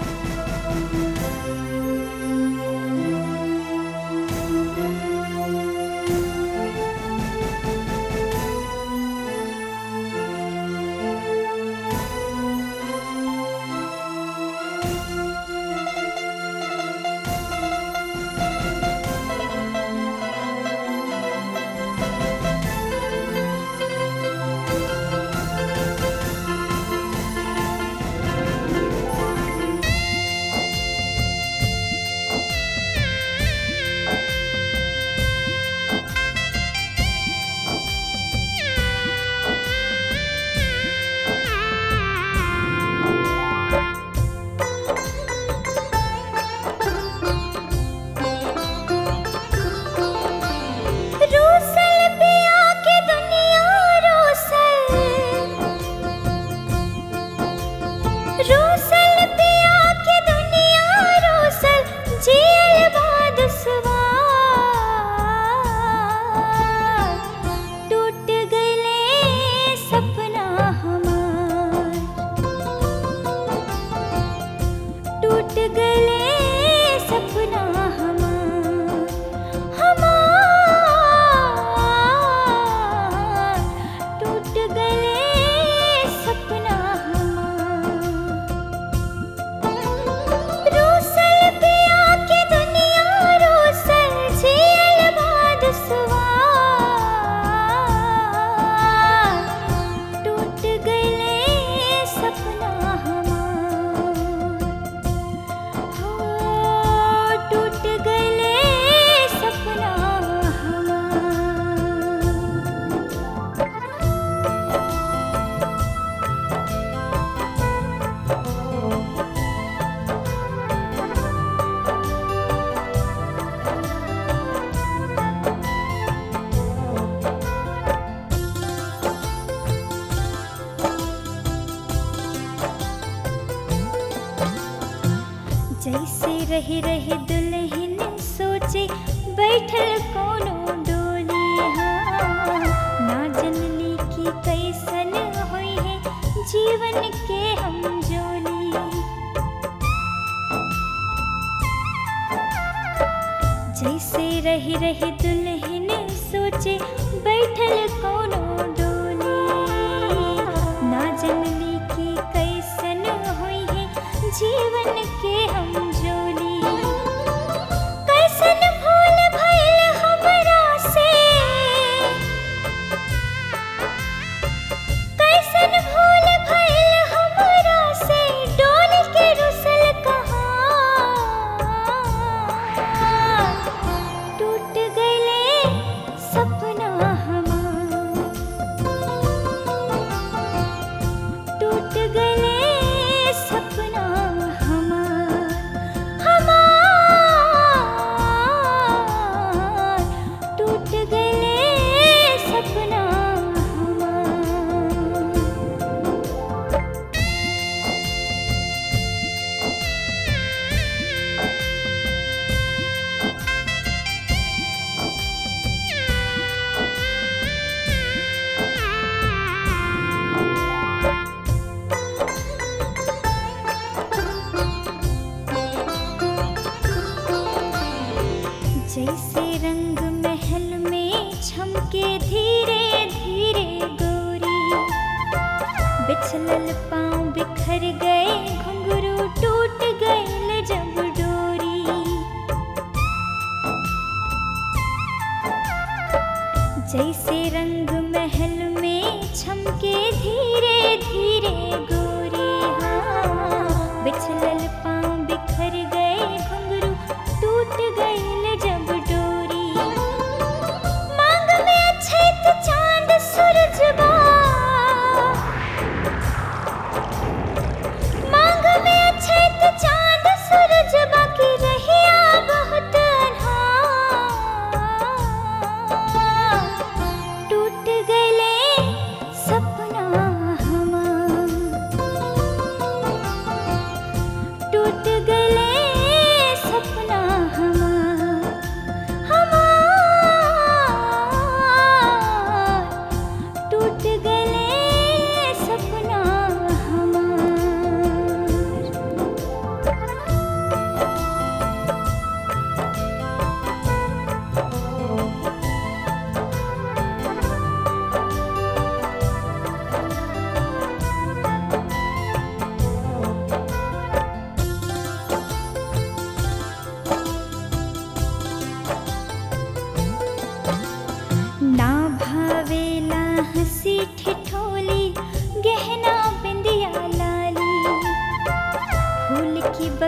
रूसल पिया के दुनिया रूसल रूसल पिया के दुनिया रूसल जेल बाद सवार टूट गए सपना हमार टूट गए सपना हमार हमार टूट गए सपना हमार रूसल पिया के दुनिया रूसल झेल बाद सवार टूट गए सपना हमार हो टूट गए सपना हमार जैसे रही रही दुल्हन सोचे बैठल कोनो डोली हाँ ना जनली की कैसन होई है जीवन के हम जोली जैसे रही रही दुल्हन सोचे बैठल कोनो डोली ना जनली की कैसन होई है जीवन के हम जोली कैसन भूल भइल हमरा से कैसन भूल भइल हमरा से डोल के रुसल कहाँ टूट गए सपना हमार टूट गए सपना हमार हमार टूट गए सपना हमार जैसे रंग महल में छमके धीरे धीरे गोरी बिछलल पाँव बिखर गए घुंघरू टूट गए जब डोरी जैसे रंग महल में छमके धीरे धीरे गोरी हाँ बिछलल पाँव बिखर गए घुंघरू टूट गए जब डोरी मांग में अछैत चांद सूरज बा मांग में अछैत चांद सूरज बाकी रहिया बहुत अन्हार टूट गए सपना हमार टूट गए सपना हमार हमार टूट गए सपना हमार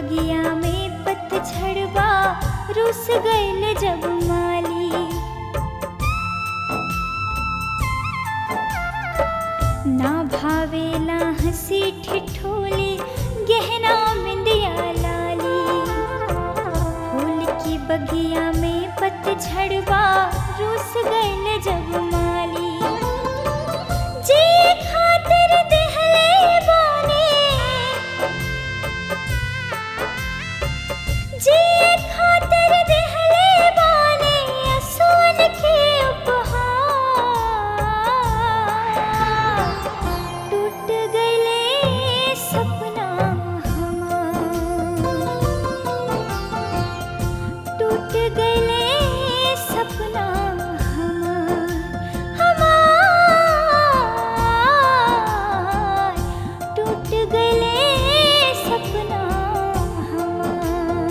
बगिया में पतझड़वा रुस गइल जब माली ना भावेला हंसी ठिठोली गहना बिंदिया लाली फूल की बगिया में पतझड़वा रुस गइल जब माली जी खातिर देहले बाने जी खातिर देहले बाने असुन के उपहार टूट गइले सपना हमार टूट गइले सपना हमार हमार टूट गइले सपना हमार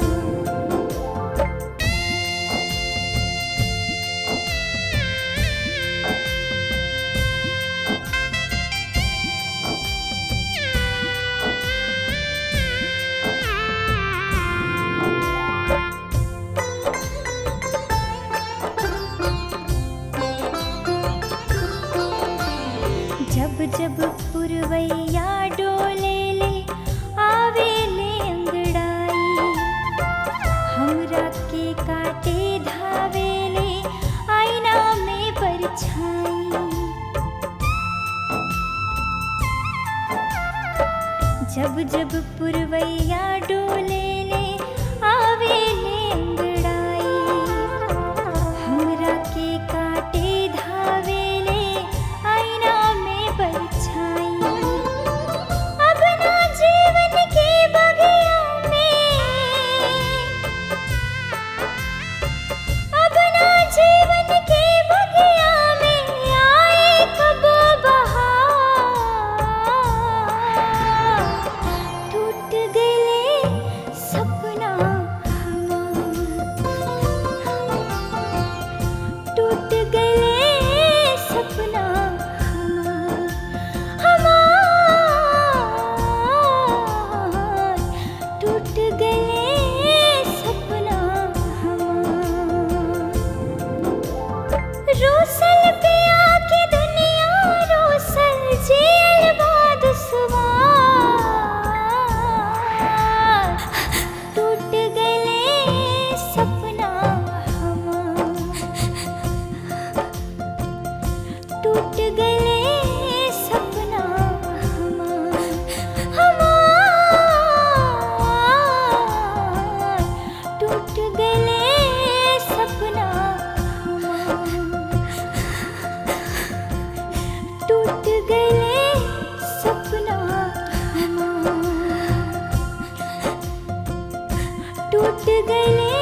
जब जब पुरवैया डोले ले आवे ले अंगड़ाई हमरा के काटे धावे ले आईना में परछाई जब जब पुरवैया डोले ले आवे ले अंगड़ाई हमरा के काटे धावे ले आईना में परछाई अब ना जीवन के बगिया में अब ना जीवन के बगिया में आए कब बहार टूट गए सपना हमार टूट गए सपना हमार हमार टूट गए सपना हमार रोसल पे आके दुनिया रोसल जेल बाद टूट गए सपना हमार टूट गए सपना हमार हमार टूट गए सपना हमार टूट गए सपना हमार टूट गए